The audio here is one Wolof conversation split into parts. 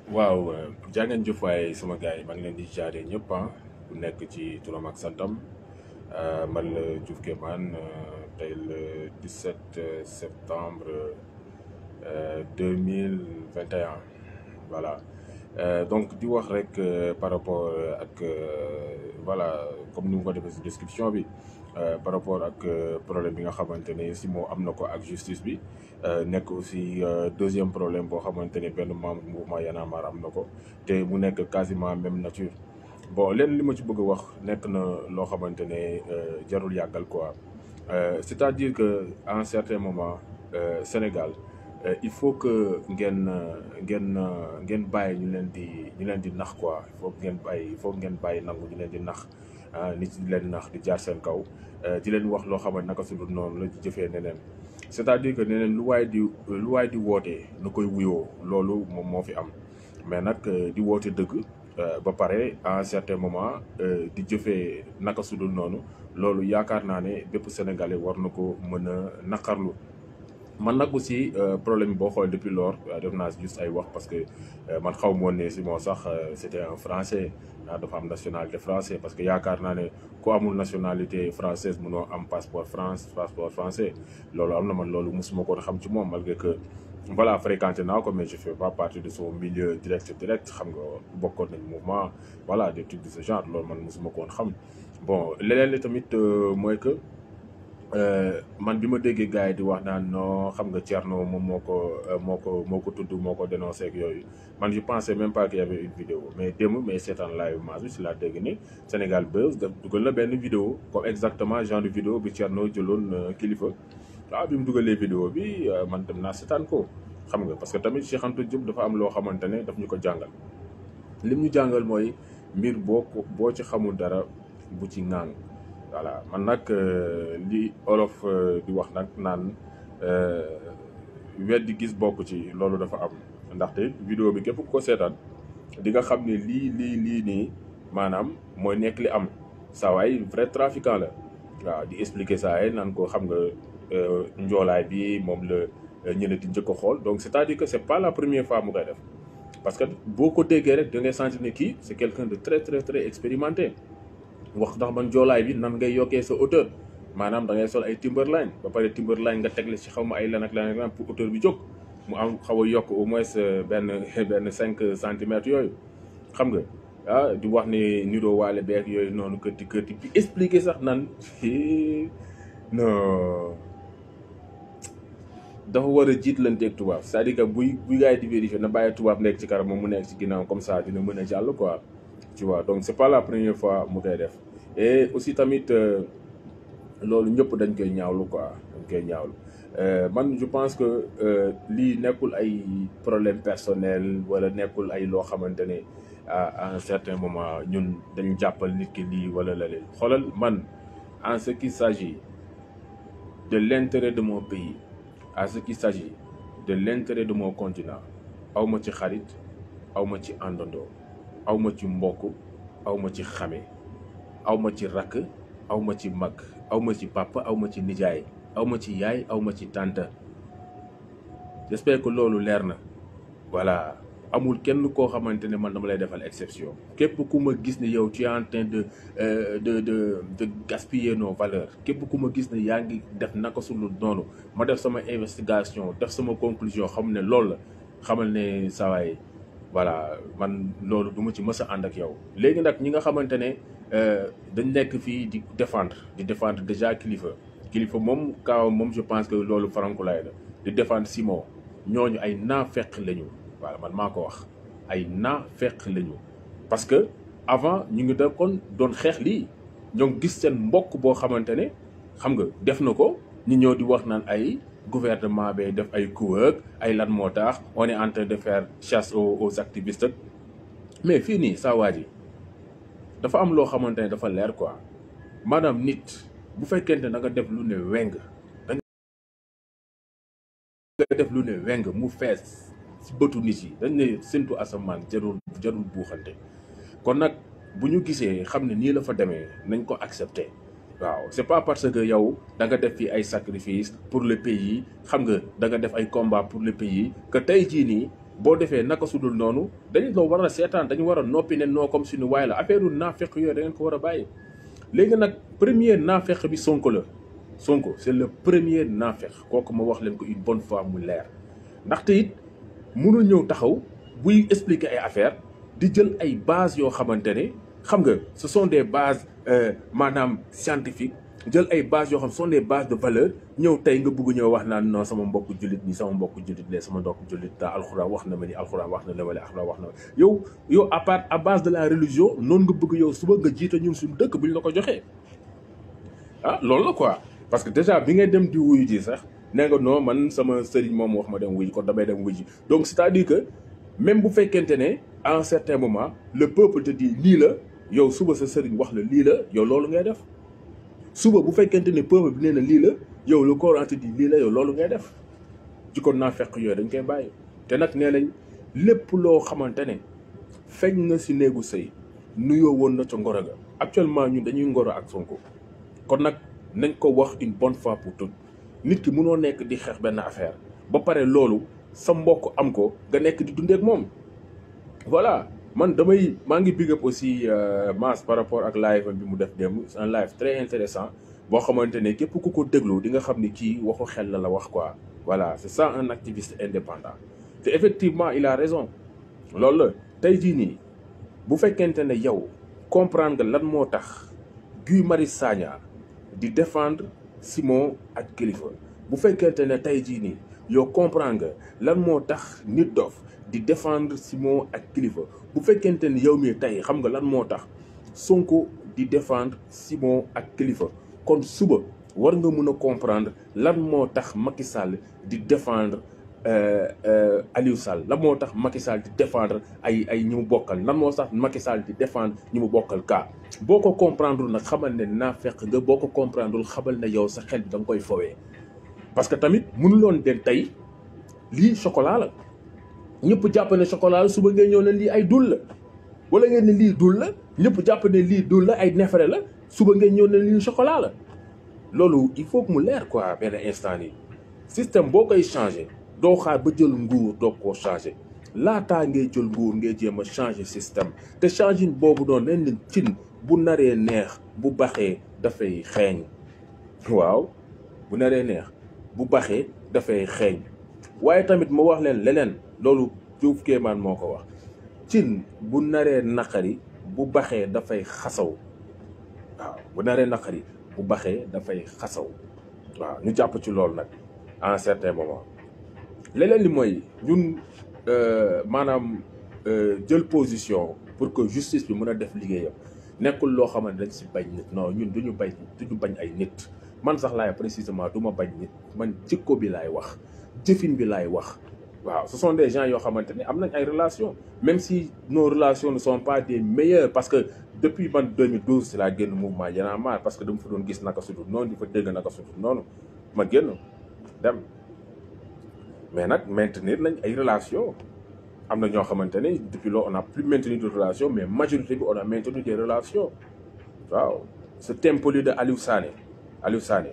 waaw jaa ngeen jëf waaye sama gars yi maa ngi leen di jaaree ñëpp ah ku nekk ci turam ak santam man la Diouf Kémane tey le 17 septembre 2021 voilà donc di wax rek par rapport ak voilà comme ni mu ko defee si description bi par rapport ak problème bi nga xamante ne si moo am na ko ak justice bi nekk aussi deuxième problème boo xamante ne benn membre mouvement Y'en a marre am na ko te mu nekk quasiment même nature bon leen li ma ci bëgg a wax nekk na loo xamante ne jarul yàggal quoi c'est-à-dire que à un certain moment Sénégal il faut que ngeen ngeen ngeen bàyyi ñu leen di ñu leen di nax quoi il faut ngeen bàyyi il faut ngeen bàyyi nangu ñu leen di nax nit di leen nax di jaar seen kaw di leen wax loo xamante naka su dul noonu la di jëfee neneen c'est-à-dire que neneen lu waay di lu waay di wootee na koy wuyoo loolu moom moo fi am mais nag di woote dëgg ba pare à un certain moment di jëfee naka su dul noonu loolu yaakaar naa ne bépp sénégalais war na ko mën a naqarlu man nag aussi problème bi boo xoolee depuis lors def naa juste ay wax parce que man xaw ma woon ne si moo sax c'était un français dafa am nationalité français parce que yaakaar naa ne ku amul nationalité française mënoo am passeport France passeport français loolu am na man loolu mosuma ko xam ci moom malgré que voilà fréquenté naa ko mais je fais pas partie de son milieu direct direct xam nga bokkoon nañ mouvement voilà des trucs de ce genre loolu man mosuma ko woon xam bon leneen li tamit mooy que man bi ma déggee gars yi di wax naan non xam nga Thierno moom moo ko moo ko moo ko tudd moo ko dénoncé ak yooyu man je pensais même pas qu'il y avait une vidéo mais démb mais seetaan live maas bi si laa dégg ni Sénégal Buzz daf dugal na benn vidéo comme exactement genre de vidéo bi Thierno jëloon kilifa waaw bi mu dugalee vidéo bi man dem naa seetaan ko xam nga parce que tamit Cheikh Anta Diop dafa am loo xamante ne daf ñu ko jàngal lim ñu jàngal mooy mbir boo ko boo ci xamul dara bu ci ŋàng voilà man nag li olof di wax nag naan weddi gis bokk ci loolu dafa am ndaxte vidéo bi képp ku ko seetaan di nga xam ne lii lii lii nii maanaam mooy nekk li am saa waay vrai trafiquant la waaw di expliquer saa yi naan ko xam nga njoolaay bi moom la ñële di njëkk a xool donc c'est-à-dire que c'est pas la première fois mu koy def parce que boo ko déggee rek da ngay sentir ne kii c'est quelqu'un de très très très expérimenté wax ndax man joolaay bi nan ngay yokkee sa hauteur maanaam da ngay sol ay Timberline ba pare Timberline nga tegle ci xaw ma ay lan ak lan ak lan pour hauteur bi jóg mu am xaw a yokk au moins benn benn cinq centimètres yooyu xam nga ah di wax ne niroo waale beeg yooyu noonu këtti këtti bi expliquer sax nan non dafa war a jiitlanteeg tubaab c'est-à-dire que buy buy gars yi di vérifier na bàyyi tubaab nekk ci kanam moom mu nekk ci ginnaaw comme ça dina mën a jàll quoi tu vois donc c'est pas la première fois mu koy def et aussi tamit loolu ñëpp dañ koy ñaawlu quoi dañ koy ñaawlu man je pense que lii nekkul ay problème personnel wala nekkul ay loo xamante ne à un certain moment ñun dañ jàppal nit ki lii wala la leen xoolal man en ce qui s'agit de l'intérêt de mon pays à ce qui s'agit de l'intérêt de mon continent aw ma ci xarit aw ma ci àndandoo aw ma ci mbokk aw ma ci xame aw ma ci rakk aw ma ci mag aw ma ci papa aw ma ci nijaay aw ma ci yaay aw ma ci tante j'espère que loolu leer na voilà amul kenn koo xamante ne man dama lay defal exception képp ku ma gis ne yow tu es en train de de de de gaspiller nos valeurs képp ku ma gis ne yaa ngi def naka sulu noonu ma def sama investigation def sama conclusion xam ne loolu la xamal ne sawaay voilà man loolu du ma ci mës a ànd ak yow léegi nag ñi nga xamante ne dañ nekk fii di défendre di défendre déjà kilifa kilifa moom kaaw moom je pense que loolu farankulaay la di défendre Simon ñooñu ay naafeq lañu voilà man maa ko wax ay naafeq lañu parce que avant ñu ngi da kon doon xeex lii ñoo ngi gis seen mbokk boo xamante ne xam nga def na ko ñu ñëw di wax naan ay gouvernement bi def ay coup ak ay lan moo tax on est en train de faire chasse aux aux activistes mais fii nii saa waa ji dafa am loo xamante ne dafa leer quoi maanaam nit bu fekkente da nga def lu ne weng da nga def lu ne weng mu fees ci bëtu nit yi dañ ne séntu asamaan jarul jarul buuxante kon nag bu ñu gisee xam ne nii la fa demee nañ ko accepter waaw c'est pas parce que yow da nga def fi ay sacrifice pour le pays xam nga da nga def ay combat pour le pays que tey jii nii boo defee naka sudul noonu dañu loo war a seetaan dañu war a noppi ne noo comme suñu waay la affaire u naafeq yooyu da ngeen ko war a bàyyi léegi nag premier naafeq bi Sonko la Sonko c'est le premier naafeq kooku ma wax leen ko une bonne fois mu leer ndaxte it mënul ñëw taxaw buy expliquer ay affaire di jël ay bases yoo xamante ne xam nga ce sont des bases maanaam scientifiques jël ay bases yoo xam ce sont des bases de valeur ñëw tey nga bëgg ñëw wax naan non sama mbokku jullit nii sama mbokku jullit lee sama mbokku jullit daa alxuraan wax na ma ni alxuraan wax na la wala alxuraan wax na ma yow yow à part à base de la religion noonu nga bëgg yow suba nga jiite ñun suñu dëkk bu ñu la ko joxee ah loolu la quoi parce que déjà bi ngay dem di wuyu ji sax nee nga non man sama sëriñ moom wax ma dem wuyu kon damay dem wuyu ji donc c'est-à-dire que même bu fekkente ne à un certain moment le peuple te dit lii la yow suba sa sëriñ wax la lii la yow loolu ngay def suba bu fekkente ne peuple bi nee na lii la yow le Coran te dit lii la yow loolu ngay def ci kon naa fekk yooyu dañ koy bàyyi te nag nee nañ lépp loo xamante ne feeñ na si néegu sëy nuyoo woon na ca ngoro ga actuellement ñun dañuy ngoro ak Sonko kon nag nañ ko wax une bonne fois pour toutes nit ki mënoo nekk di xeex benn affaire ba pare loolu sa mbokk am ko nga nekk di dundeek moom voilà man damay maa ngi big up aussi Mass par rapport ak live bi mu def démb c'est un live très intéressant boo xamante ne képp ku ko déglu di nga xam ni kii waxu xel la la wax quoi voilà c'est ça un activiste indépendant te effectivement il a raison loolu la tey jii nii bu fekkente ne yow comprendre nga lan moo tax Guy Marius Sagna di défendre Simon ak Kilifeu bu fekkente ne tey jii nii yow comprendre nga lan moo tax nit dof di défendre Simon ak Kilifeu bu fekkente ne yow mii tey xam nga lan moo tax Sonko di défendre Simon ak Kilifeu kon suba war nga mën a comprendre lan moo tax Macky Sall di défendre Aliou Sall lan moo tax Macky Sall di défendre ay ay ñi mu bokkal lan moo tax Macky Sall di défendre ñi mu bokkal kaa boo ko comprendre nag xamal ne naa fekk nga boo ko comprendre xamal ne yow sa xel bi da nga koy fowee parce que tamit mënuloon den tey lii chocolat la ñëpp jàpp ne chocolat la suba ngeen ñëw ne lii ay dul la wala ngeen ne lii dul la ñëpp jàpp ne lii dul la ay neefere la suba ngeen ñëw ne lii chocolat la loolu il faut que mu leer quoi benn instant nii système boo koy changé doo xaar ba jël nguur doo koo changé laataa ngay jël nguur ngay jéem a changé système te changé boobu noonu leen leen cin bu naree neex bu baxee dafay xeeñ waaw bu naree neex bu baxee dafay xeeñ waaye tamit ma wax leen leneen loolu Diouf Kéemaan moo ko wax cin bu naree naqari bu baxee dafay xasaw waaw bu naree naqari bu baxee dafay xasaw waaw ñu jàpp ci loolu nag à un certain moment leneen li mooy ñun maanaam jël position pour que justice bi mën a def liggéeyam nekkul loo xamante dañ si bañ nit non ñun duñu bañ duñu bañ ay nit man sax laay précisément du ma bañ nit man jikko bi laay wax jëfin bi laay wax waaw ce sont des gens yoo xamante ne am nañ ay relations même si nos relations ne sont pas des meilleures parce que depuis man 2012 si laa génn mouvement Y'en a marre parce que dama fa doon gis naka sudul noonu di fa dégg naka sudul noonu ma génn dem mais nag maintenir nañ ay relations am na ñoo xamante ne depuis lors on a plus maintenu de relations mais majorité bi on a maintenu des relations waaw ce tempoli de Aliou Sané Aliou Sané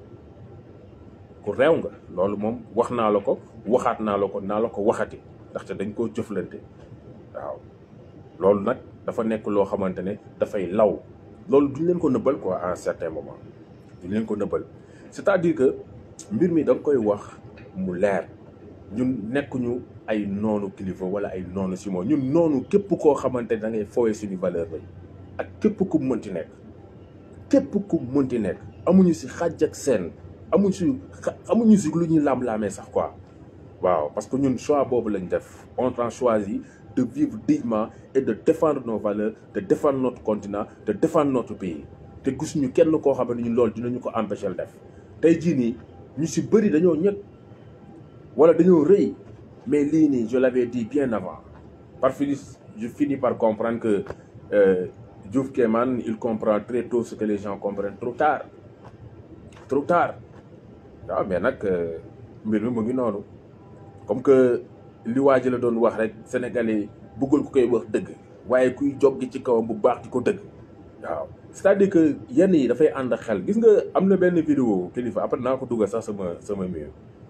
ku réew nga loolu moom wax naa la ko waxaat naa la ko naa la ko waxati ndaxte dañ koo jëflante waaw loolu nag dafa nekk loo xamante ne dafay law loolu duñ leen ko nëbbal quoi à un certain moment duñ leen ko nëbbal c'est-à-dire que mbir mi da nga koy wax mu leer ñun nekkuñu ay noonu kilifa wala ay noonu Simon ñun noonu képp koo xamante ne da ngay fooye suñu valeur lañ ak képp ku mënti nekk képp ku mënti nekk amuñu si xàjj ak seen amuñu si amuñu si lu ñuy lam-laamee sax quoi waaw parce que ñun choix boobu lañ def on a choisi de vivre dignement et de défendre nos valeurs de défendre notre continent de défendre notre pays te gisuñu kenn koo xam ne ñun loolu dinañu ko empêcher def tey jii nii ñu si bëri dañoo ñëkk wala dañoo rëy mais lii nii je l'avais dit bien avant par fini je finis par comprendre que euh, Diouf Kéman il comprend très tôt ce que les gens comprennent trop tard trop tard waaw mais nag mbir mi mu ngi noonu comme que li waa ji la doon wax rek sénégalais bëggul ku koy wax dëgg waaye kuy joggi ci kawam bu baax di ko dëgg waaw c'est-à-dire que yenn yi dafay ànd xel gis nga am na benn vidéo kilifa après naa ko dugal sax sama sama mur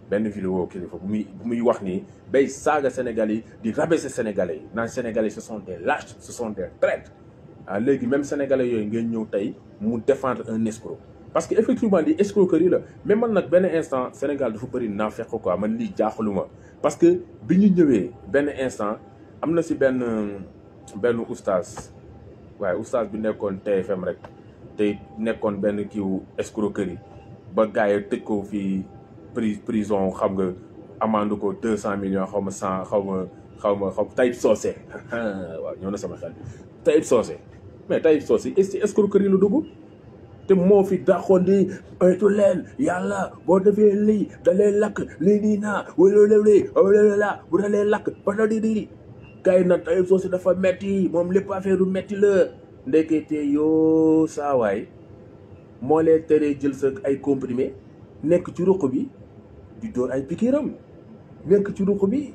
benn vidéo kilifa bu muy bu muy wax nii bay saaga Sénégalais yi di rabaisser Sénégalais yi naan Sénégalais ce sont des lâches ce sont des traîtres ah léegi même Sénégalais yooyu ngeen ñëw tey mu défendre un escroc parce que effectivement li escroquerie la mais man nag benn instant Sénégal dafa bëri naa fekk quoi man lii jaaxaluma parce que bi ñu ñëwee benn instant am na si benn benn oustaz waaye oustaz bi nekkoon TFM rek te nekkoon benn kiiw escroquerie ba gars yi tëj ko fii pri prison xam nga amande ko deux cent millions xaw ma cent xaw ma xaw ma xaw Taïb Socé waaw ñëw na sama xel Taïb Socé mais Taïb Socé est escroquerie la dugg te moo fi dàqoon di oytu leen yàlla boo defee lii da lay lakk lii nii naa wala lii wala la bu da lay lakk ba da di di gars yi nag Taïb Socé dafa metti moom lépp affaire du metti la ndekete yoo saawaay moo lee teree jël sa ay comprimé nekk ci ruq bi di dóor ay pikiram nekk ci ruq bi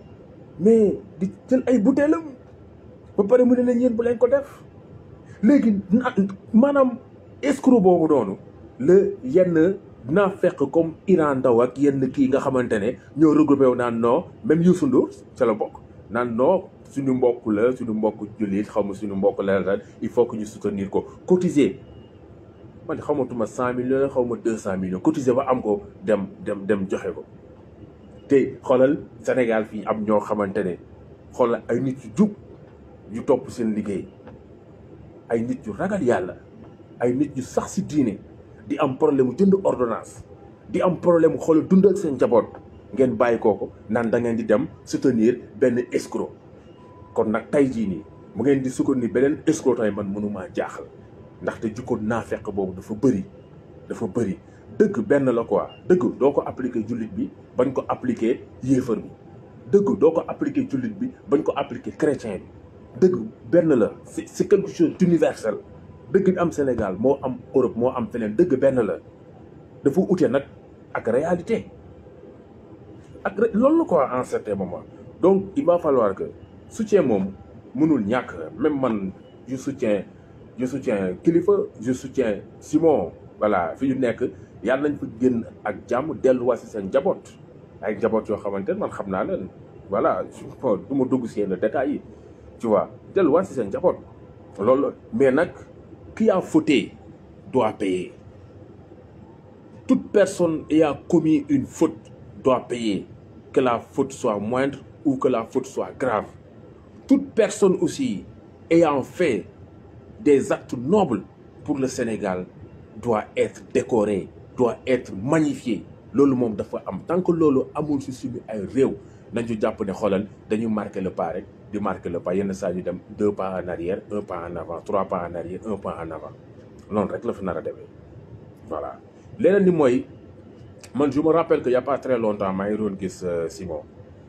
mais di jël ay butéelam ba pare mu ne leen yéen bu leen ko def léegi maanaam escroc boobu noonu la yenn naa fekk comme Iran Ndaw ak yenn kii nga xamante ne ñoo regroupé wu naan non même Youssou Ndour ca la bokk naan non suñu mbokk la suñu mbokk jullit xaw ma suñu mbokk la la il faut que ñu soutenir ko cotiser man xamatuma cent millions la xaw ma deux cent millions cotiser ba am ko dem dem dem joxe ko te xoolal Sénégal fii am ñoo xamante ne xoolal ay nit yu jub yu topp seen liggéey ay nit yu ragal yàlla ay nit yu sax si diine di am problème mu jënd ordonnance di am problème mu xoolal dundal seen njaboot ngeen bàyyi kooko naan da ngeen di dem soutenir benn escroc kon nag tey jii nii mu ngeen di soutenir beneen escroc tamit man mënumaa jaaxal ndaxte jikko naafeq boobu dafa bëri dafa bëri dëgg benn la quoi dëgg doo ko appliquer jullit bi bañ ko appliquer yéefar bi dëgg doo ko appliquer jullit bi bañ ko appliquer chrétien bi dëgg benn la c'est c'est quelque chose d'universel dëgg bi am Sénégal moo am Europe moo am feneen dëgg benn la dafa ute nag ak réalité ak loolu la quoi en certain moment donc il va falloir que soutien moom mënul ñàkk même man je soutiens je soutiens Kilifeu je soutiens Simon voilà fi ñu nekk yàlla nañ fa génn ak jàmm delluwaat si seen njaboot ay njaboot yoo xamante ne man xam naa leen voilà bon du ma dugg si yenn détails yi tu vois delluwaat si seen njaboot loolu mais nag qui a fauté doit payer toute personne ayant commis une faute doit payer que la faute soit moindre ou que la faute soit grave toute personne aussi ayant fait des actes nobles pour le Sénégal doit être décoré doit être magnifié loolu moom dafa am tant que loolu amul si suñu ay réew nañu jàpp ne xoolal dañu marqué le pas rek di marqué le pas yenn saa yu dem deux pas en arrière un pas en avant trois pas en arrière un pas en avant noonu rek la fi nar a demee voilà leneen ni mooy man je me rappelle que y a pas très longtemps maa ngi doon gis Simon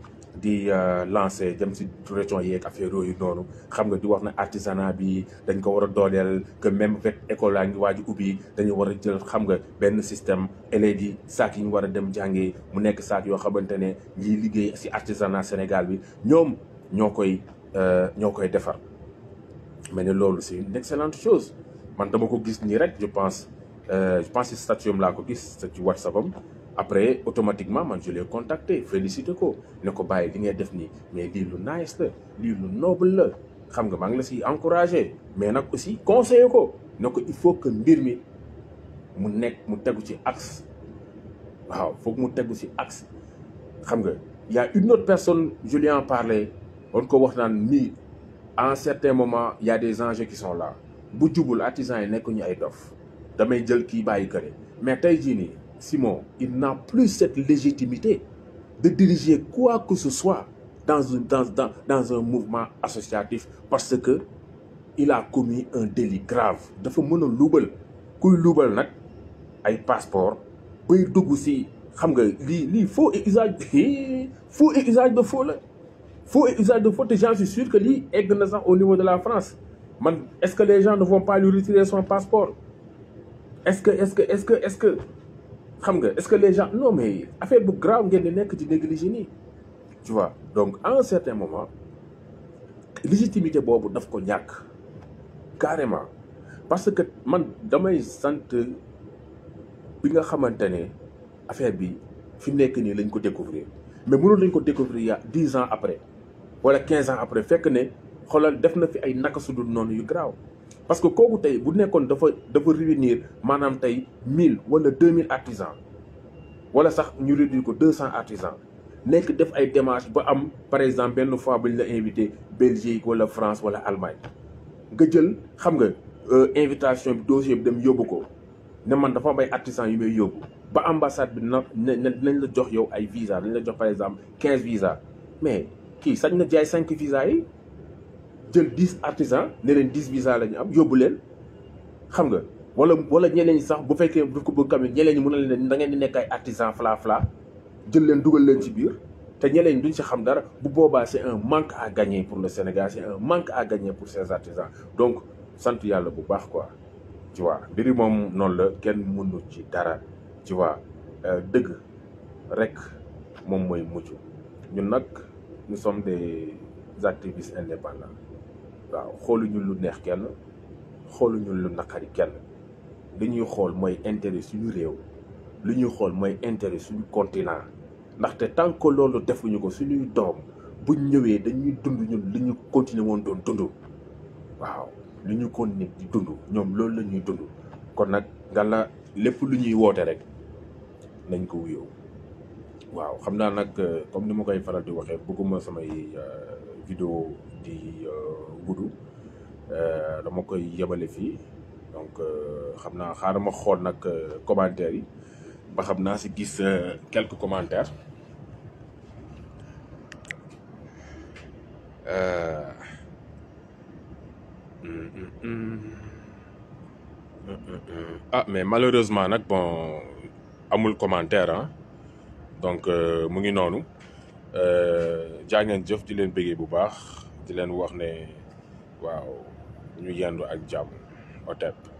di lancer dem si région yeeg affaire yooyu noonu xam nga di wax na artisanat bi dañ ko war a dooleel que même fekk école laa ngi waaj ubbi dañu war a jël xam nga benn système élèves yi saak yi ñu war a dem jàngee mu nekk saak yoo xamante ne ñiy liggéey si artisanat Sénégal bi ñoom ñoo koy ñoo koy defar mais ne loolu c'est une excellente chose man dama ko gis nii rek je pense je pense si statut am laa ko gis ci WhatsApp am après automatiquement man je l'ai contacté félicité ko ne ko bàyyi li ngay def nii mais lii lu nice la lii lu noble la xam nga maa ngi la si encouragé mais nag aussi conseillé ko ne ko il faut que mbir mi mu nekk mu tegu ci axe waaw foog mu tegu ci axe xam nga y a une autre personne je lui en parlé on ko wax naan nii à un certain moment y a des enjeux qui sont là bu jubul artisans yi nekk ñu ay dof damay jël kii bàyyi këre mais tey jii nii Simon il n'a plus cette légitimité de diriger quoi que ce soit dans un dans dans dans un mouvement associatif parce que il a commis un délit grave dafa mën a luubal kuy luubal nag ay passeport bay dugg si xam nga lii lii faux et usage faux et usage de faux la faux et usage de faux te j'en suis sûr que lii egg na sax au niveau de la France man est-ce que les gens ne vont pas lui retirer son passeport est-ce que est-ce que est-ce que est-ce que xam nga est-ce que les gens non mais affaire bu grave ngeen di nekk di négliger nii tu vois donc à un certain moment légitimité boobu daf ko ñàkk carrément parce que man damay sant bi nga xamante ne affaire bi fi mu nekk nii lañ ko découvrir mais mënoon nañ ko découvrir ya dix ans après wala quinze ans après fekk ne xoolal def na fi ay naka su dul noonu yu garaaw parce que kooku tey bu nekkoon dafa dafa réunir maanaam tey mille wala deux mille artisans wala sax ñu réduire ko deux cent artisans nekk def ay démarches ba am par exemple benn fois bu ñu la invité Belgique wala France wala Allemagne nga jël xam nga invitation bi dossier bi dem yóbbu ko ne man dafa am ay artisans yu may yóbbu ba ambassade bi na ne nañ la jox yow ay visa dañ la jox par exemple quinze visa mais kii sañ na jaay cinq visa yi jël dix artisans ne leen dix visa la ñu am yóbbu leen xam nga wala wala ñeneen ñi sax bu fekkee daf ko bëgg tamit ñeneen ñi mën na leen da ngeen di nekk ay artisans fla fla jël leen dugal leen ci biir te ñeneen ñi duñ si xam dara bu boobaa c'est un manque à gagner pour le Sénégal c'est un manque à gagner pour ces artisans donc sant yàlla bu baax quoi tu vois mbiri moom noonu la kenn mënu ci dara tu vois dëgg rek moom mooy mucc ñun nag nous sommes des activistes indépendants waaw xooluñu lu neex kenn xooluñu lu naqari kenn li ñuy xool mooy intérêt suñu réew li ñuy xool mooy intérêt suñu continent ndaxte tant que loolu defuñu ko suñuy doom buñ ñëwee dañuy dund ñun li ñu continuer woon doon dund waaw li ñu continuer di dund ñoom loolu la ñuy dund kon nag nga la lépp lu ñuy woote rek nañ ko wuyoo waaw xam naa nag comme ni ma koy faral di waxee bëgguma samay vidéo di gudd dama koy yemale fii donc xam naa xaaral ma xool nag commentaires yi ba xam naa si gis quelques commentaires ah mais malheureusement nag bon amul commentaire ah donc mu ngi noonu jaa ngeen jëf di leen bëggee bu baax di leen wax ne waaw ñu yendu ak jàmm otep